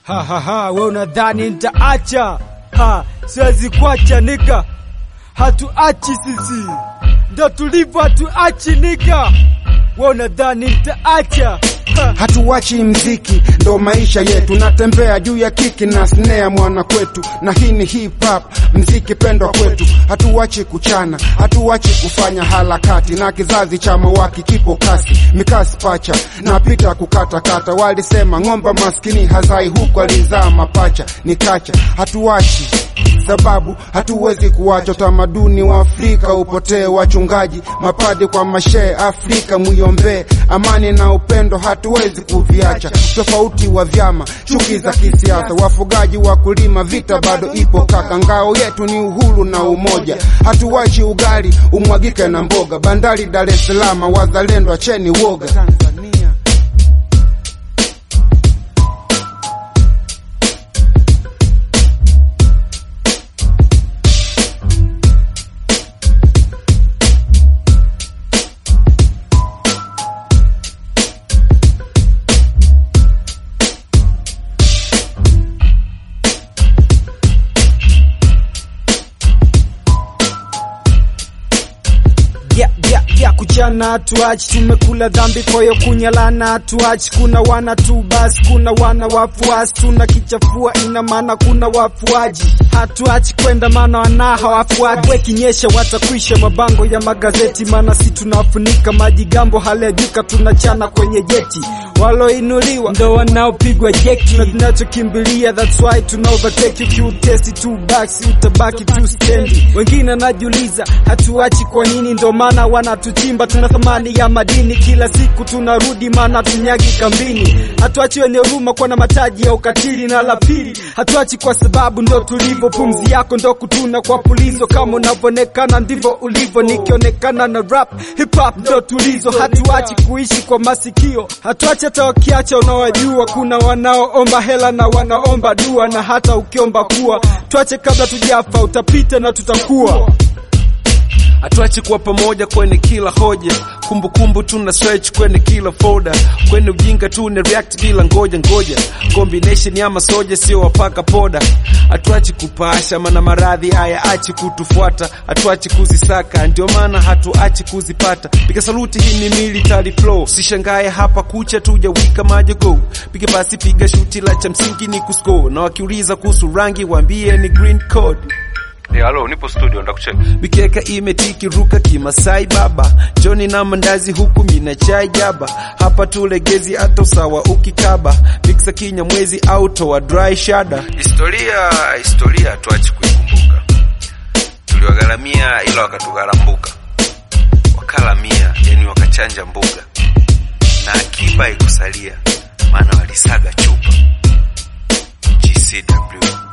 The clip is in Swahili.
Ha ha ha, we unadhani nitaacha? Ha, siwezi kuacha nika, hatuachi sisi, ndo tulivyo, hatuachi nika. We unadhani nitaacha? Ha. Hatuwachi mziki, ndo maisha yetu. Natembea juu ya kiki na snare mwana kwetu, na hii ni hip hop, mziki pendwa kwetu. Hatuwachi kuchana, hatuwachi kufanya harakati, na kizazi cha mawaki kipo kasi, mikasi pacha napita kukatakata. Walisema ng'omba maskini hazai, huko alizaa mapacha, ni kacha. Hatuwachi sababu hatuwezi kuwacha utamaduni wa Afrika upotee. Wachungaji mapadi kwa mashehe Afrika, muiombee amani na upendo, hatuwezi kuviacha. Tofauti wa vyama, chuki za kisiasa, wafugaji, wakulima, vita bado ipo kaka. Ngao yetu ni uhuru na umoja, hatuwachi ugali umwagike na mboga. Bandari Dar es Salaam, wazalendo acheni woga. Tanzania. ya, ya, ya kuchana hatuachi, tumekula dhambi, kwa hiyo kunyalana hatuachi. Kuna wana tu basi, kuna wana wafuasi, tuna kichafua, ina maana kuna wafuaji. Hatuachi kwenda, maana wana hawafuati. Wekinyesha watakwisha mabango ya magazeti, maana si tunafunika majigambo, haliajuka tunachana kwenye jeti. Waloinuliwa ndo wanaopigwa jeki, na tunachokimbilia that's why tuna overtake. Ukiutesi tu basi utabaki tu stendi. Wengine najiuliza hatuachi kwa nini, ndo maana wanatuchimba. Tuna thamani ya madini, kila siku tunarudi, maana tunyagi kambini. Hatuachi wenye huruma kwa na mataji ya ukatili, na la pili hatuachi kwa sababu ndo tulivyo. Pumzi yako ndo kutuna kwa pulizo, kama unavyoonekana ndivyo ulivyo. Nikionekana na rap hip hop ndo tulizo. Hatuachi kuishi kwa masikio, hatuachi hata wakiacha unawajua. Kuna wanaoomba hela na wanaomba dua, na hata ukiomba kuwa tuache kabla tujafa, utapita na tutakuwa hatuachi kuwa pamoja kwenye kila hoja, kumbukumbu tuna search kwenye kila folder, kwenye ujinga tuna react bila ngoja ngoja, combination ya masoja sio wapaka poda. Hatuachi kupasha, maana maradhi haya achi kutufuata, hatuachi kuzisaka, ndio maana hatuachi kuzipata. Piga saluti, hii ni military flow, usishangae hapa kucha tujawika majogo. Piga basi, piga shuti la cha msingi ni kuscore, na wakiuliza kuhusu rangi waambie ni green code. Eh, halo, nipo studio ndakucheka. Mikeka imetiki ruka kimasai baba Joni na mandazi huku mina chai jaba hapa tulegezi hata usawa ukikaba miksa kinya mwezi au toa dry shada Historia, historia tuachi kuikumbuka. Tuliwagharamia ila wakatugharambuka, wakalamia, yani wakachanja mbuga, na akiba ikusalia, maana walisaga chupa. GCW